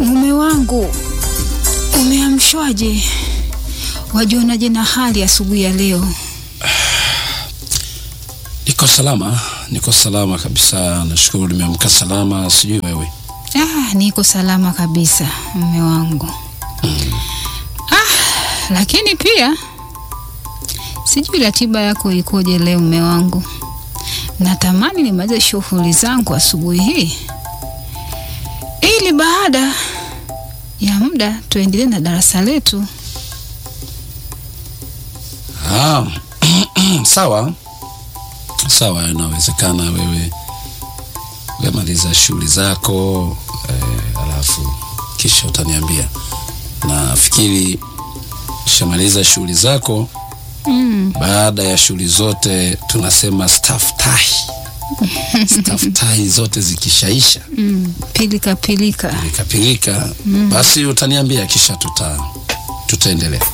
Mume wangu, umeamshwaje? Wajionaje na hali asubuhi ya leo? Niko salama, niko salama kabisa, nashukuru nimeamka salama. Sijui wewe? Ah, niko salama kabisa mume wangu. Ah, lakini pia sijui ratiba yako ikoje leo mume wangu. Natamani nimalize shughuli zangu asubuhi hii ili baada ya muda tuendelee na darasa letu. Ah, sawa sawa, inawezekana wewe wemaliza shughuli zako eh, alafu kisha utaniambia. Nafikiri shamaliza shughuli zako. Mm. Baada ya shughuli zote tunasema staftahi staftahi zote zikishaisha Mm. Pilika pilika. pilika pilika, basi utaniambia, kisha tuta tutaendelea.